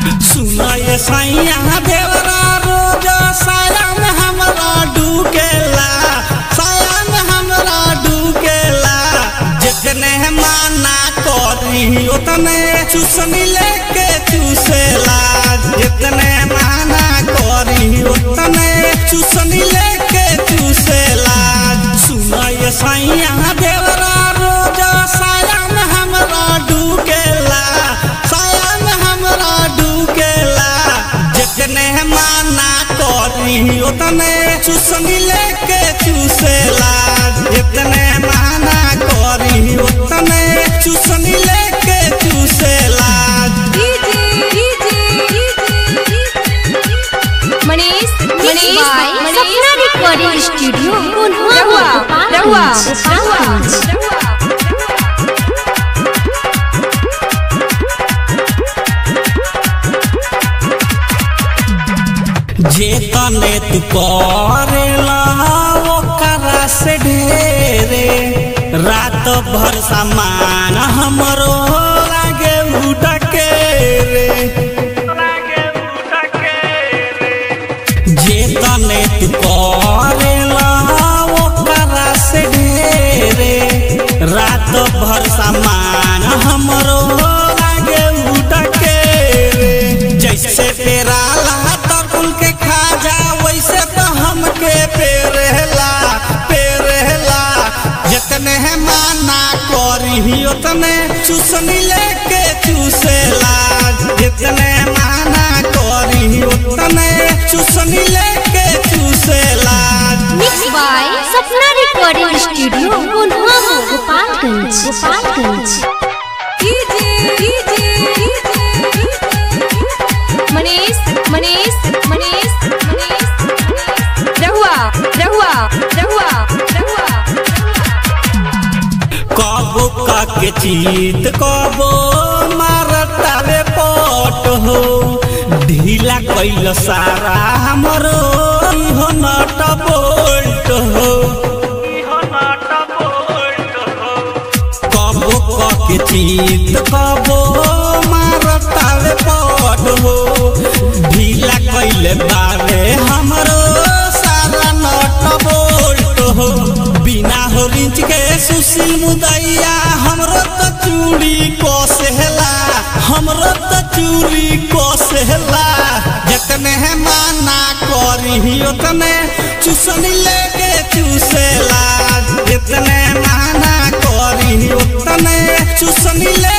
सुनय सैया देवरा रोज साया में हमरा डूकेला साया में हमरा डूकेला जितने माना करी उतने चूसनी लेके चूसेला जितने माना करी उतने चूसनी लेके चूसेला सुनय सैया देवरा रोज साया में हमरा डूकेला साया में हमरा डूकेला जितने माना करी उतने चूसनी लेके चूसेला जितने माना करी उतने चूसनी लेके चूसेला Manish Mixed by Manish Sapna Recording Studio, Kunhua, रहुआ रहुआ Gopalganj, Gopalganj। जे तने तू करेला ओकरा से ढेरे रात भर सामान हमरो लागे उठके रे जे तने तू करेला ओकरा से ढेरे रात भर सामान हमरो लागे उठके रे जैसे तेरा ला तरुण के खा जा वैसे तो हमके पेरेला पेरेला जितने है माना करी उतने चूसनी लेके चूसेला जितने माना करी उतने चूसनी लेके चूसेला Mixed by Sapna Recording Studio, Kunhua, Gopalganj, Gopalganj। Manish Manish Manish Manish रहुआ रहुआ रहुआ रहुआ कबो के चीत कबो मारतावे पट हो ढीला कैल सारा हमरो इहो नट बोल्ट हो कबो के चीत कबो मारतावे पट हो ढीला कैल बावे हमरो सारा नट बोल्ट हो बिना हो रिंच के सुशील मुदैया हमरो तो चूड़ी कोसेला हमरो तो चूड़ी कोसेला जितने है माना करी उतने चूसनी लेके चूसेला जितने माना करी उतने चूसनी ले